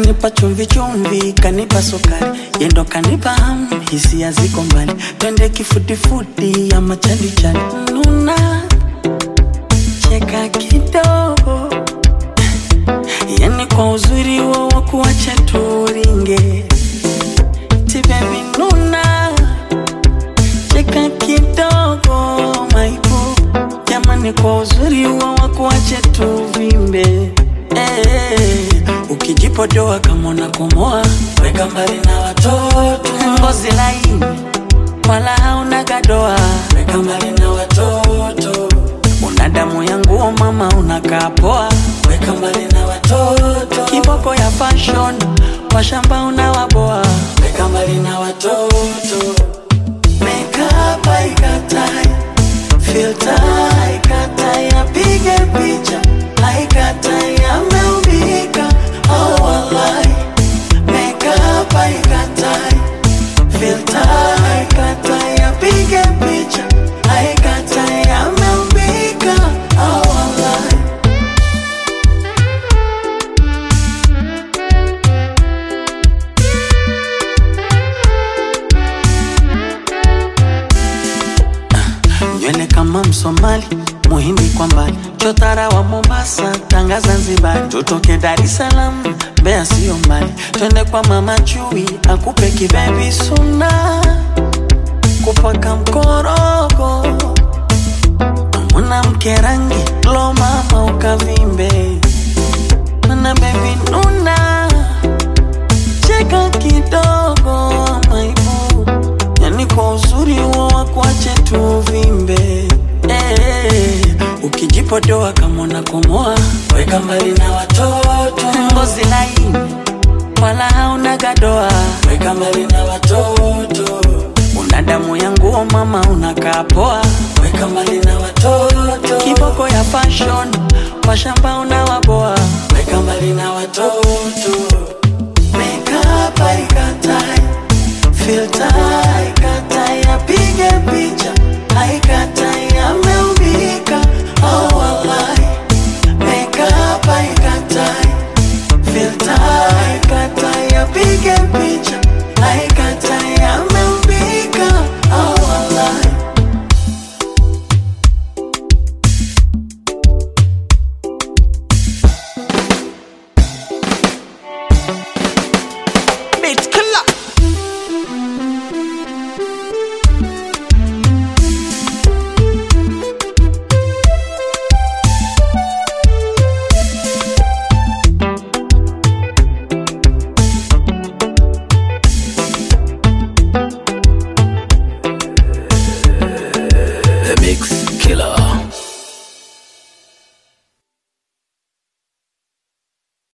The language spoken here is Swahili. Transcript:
kanipa chumvi chumvi, kanipa sukari, yendo kanipa hamu, hisia ziko mbali, twende kifudifudi ama chalichali, nuna cheka kidogo, yani kwa uzuri wo wa kuacha turinge, ti baby nuna cheka kidogo, maipo jamani, kwa uzuri wo wa kuacha tuvimbe eh, ukijipodoa kama unakomoa, weka mbali na watoto, ngozi laini wala hauna gadoa, weka mbali na watoto, una damu ya nguo mama, unakaa poa, weka mbali na watoto, kiboko ya fashion, washamba unawaboa, weka mbali na watoto, makeup haikatai, filter haikatai, apige picha haikatai, ameumbika oh wallahi, makeup haikatai filter haikatai, apige picha haikatai, ameumbika oh wallahi. nywele kama Msomali, Muhindi kwa mbali, chotara wa Mombasa, Tanga Zanzibar, tutoke Dar es Salaam, Mbeya sio mbali, twende kwa mama Chui akupe kibebi suna, kupaka mkorogo, mwanamke rangi lo mama ukavimbe, mana bebi nuna, cheka kidogo maibu yani kwa uzuri huo wakuache tuvimbe eh, ukijipodoa kama unakomoa, weka mbali na watoto, ngozi laini wala hauna gadoa, weka mbali na watoto, una damu ya nguo mama, unakaa poa, weka mbali na watoto, kiboko ya fashion, washamba unawaboa, weka mbali na watoto, makeup haikatai filter haikatai,